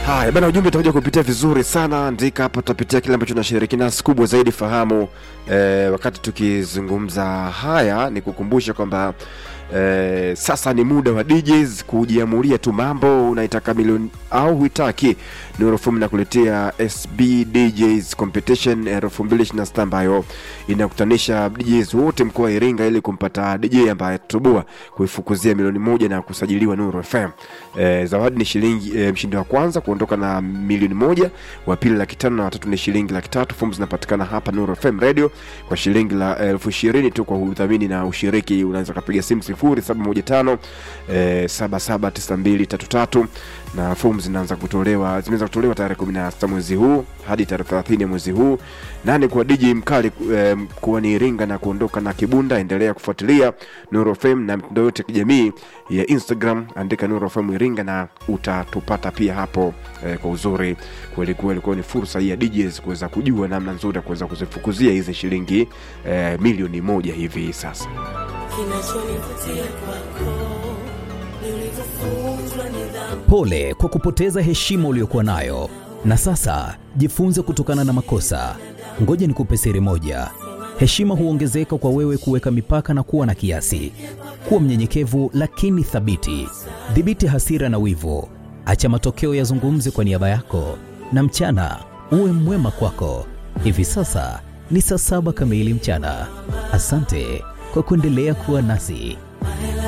Haya bana, ujumbe utakuja kupitia vizuri sana. Andika hapa, tutapitia kile ambacho nashiriki nasi. Kubwa zaidi fahamu eh, wakati tukizungumza haya ni kukumbusha kwamba eh, sasa ni muda wa DJs kujiamulia tu mambo, unaitaka milioni au huitaki. Nurofum nakuletea SB DJs Competition elfu mbili ishirini na sita ambayo inakutanisha DJs wote mkoa wa Iringa ili kumpata DJ ambaye atatoboa kuifukuzia milioni moja na kusajiliwa Nuru FM. Eh, zawadi ni shilingi eh, mshindi wa kwanza kuondoka na milioni moja, wa pili laki tano na watatu ni shilingi laki tatu. Fomu zinapatikana hapa Nuru FM Radio kwa shilingi la elfu ishirini tu kwa udhamini na ushiriki. Unaweza kapiga simu sifuri saba moja tano eh, saba saba tisa mbili tatu tatu na fomu zinaanza kutolewa zimeanza kutolewa tarehe kumi na sita mwezi huu hadi tarehe thelathini ya mwezi huu. Nane kwa DJ mkali eh, kuwa ni Iringa na kuondoka na Kibunda. Endelea kufuatilia Nuru FM na mitandao yote ya kijamii ya Instagram, andika Nuru FM Iringa na utatupata pia hapo eh, kwa uzuri kweli kweli. Kwa hiyo ni fursa hii ya DJs kuweza kujua namna nzuri ya kuweza kuzifukuzia hizi shilingi eh, milioni moja hivi sasa. Kinachonivutia kwako ni ulivyofunzwa nidhamu. Pole kwa kupoteza heshima uliyokuwa nayo, na sasa jifunze kutokana na makosa. Ngoja nikupe siri moja: heshima huongezeka kwa wewe kuweka mipaka na kuwa na kiasi. Kuwa mnyenyekevu lakini thabiti. Dhibiti hasira na wivu, acha matokeo yazungumze kwa niaba yako, na mchana uwe mwema kwako. Hivi sasa ni saa saba kamili mchana. Asante kwa kuendelea kuwa nasi.